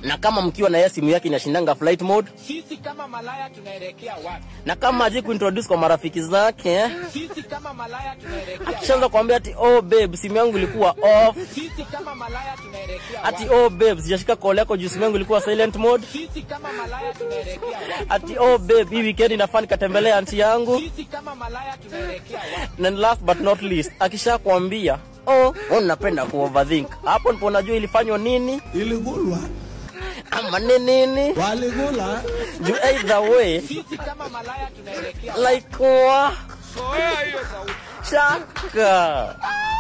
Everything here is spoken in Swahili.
na kama mkiwa na yeye simu yake inashindanga flight mode Sisi kama malaya tunaelekea wapi? na kama aje kuintroduce kwa marafiki zake Sisi kama malaya tunaelekea akishaanza wapi? kuambia ati oh babe simu yangu ilikuwa off Sisi kama malaya tunaelekea ati wapi? oh babe sijashika call yako juu simu yangu ilikuwa silent mode Sisi kama malaya tunaelekea wapi? ati oh babe hii weekend inafaa nikatembelea anti yangu Sisi kama malaya tunaelekea wapi? and last but not least akisha kuambia oh oh napenda ku overthink hapo ndipo unajua ilifanywa nini iligulwa ama ni nini waligula juu either way Sisi kama malaya tunaelekea like wa Zoea hiyo sauti. shaka